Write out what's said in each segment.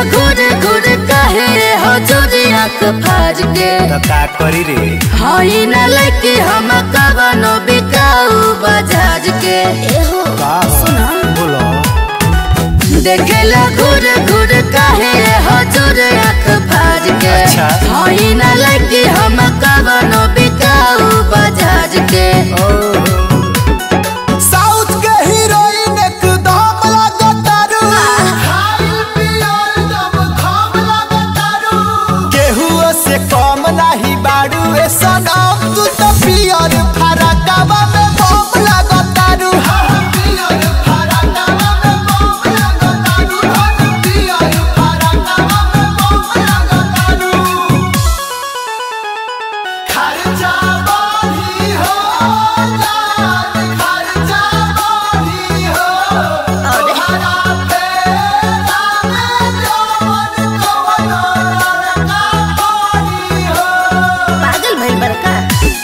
घुर घुर कहे हजूरी आँख फाज के तो का करी रे हई न लैके हम कवनो बिकाऊ बजाज के एहो का बोलो देखेला घुर घुर कहे हजूर आँख फाज के अच्छा। हई न लैके हम कवनो बिकाऊ बजाज के साउथ के हीरोइन एकदम लागतारू केहू से कम नाही बाड़ू ए सनम तू तो पियर फरकवा में बम लागतारू खर्चा बढ़ी हो जान खर्चा बढ़ी हो तोहरा पे नामे जवन कवनो लड़का पड़ी हो पागल भइल बड़का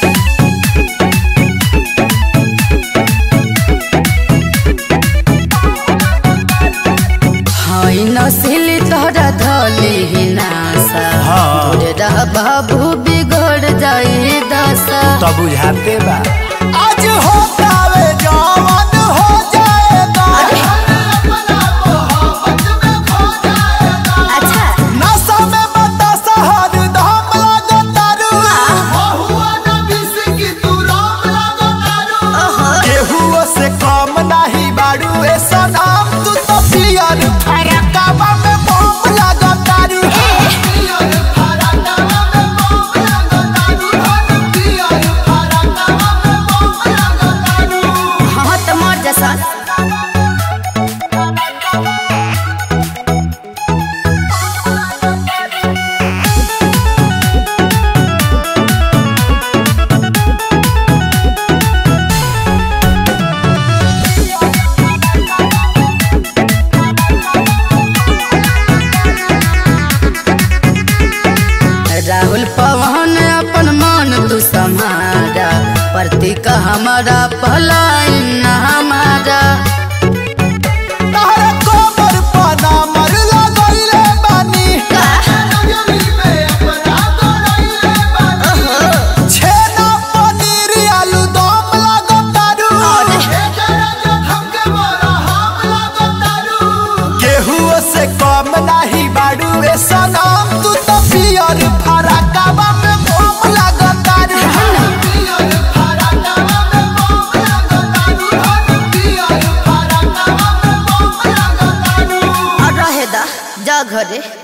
हई नसिली तोहरा धली ही नासा हाँ। तोरे रह बाबू बिगड़ जाई दशा तो बुझाते बा आज होता वे जवान हो जाएगा अच्छा नशा में बतासा हर दम लागतारू केहू से कम नाही बाड़ू ए सनम तू तो पियर फरकवा में बम लागतारू हाँ तो मर जैसा राहुल पवन अपन मन तू समारा प्रतीक हमारा भलाई न हमारा तहरा कोमर पना मर लगइले बानी छेना पनीर आलू दम लागतारू केहू से कम नाही बाड़ू ए सनम तू तो पियर फरकवा में बम लागतारू और रहे दा जा घरे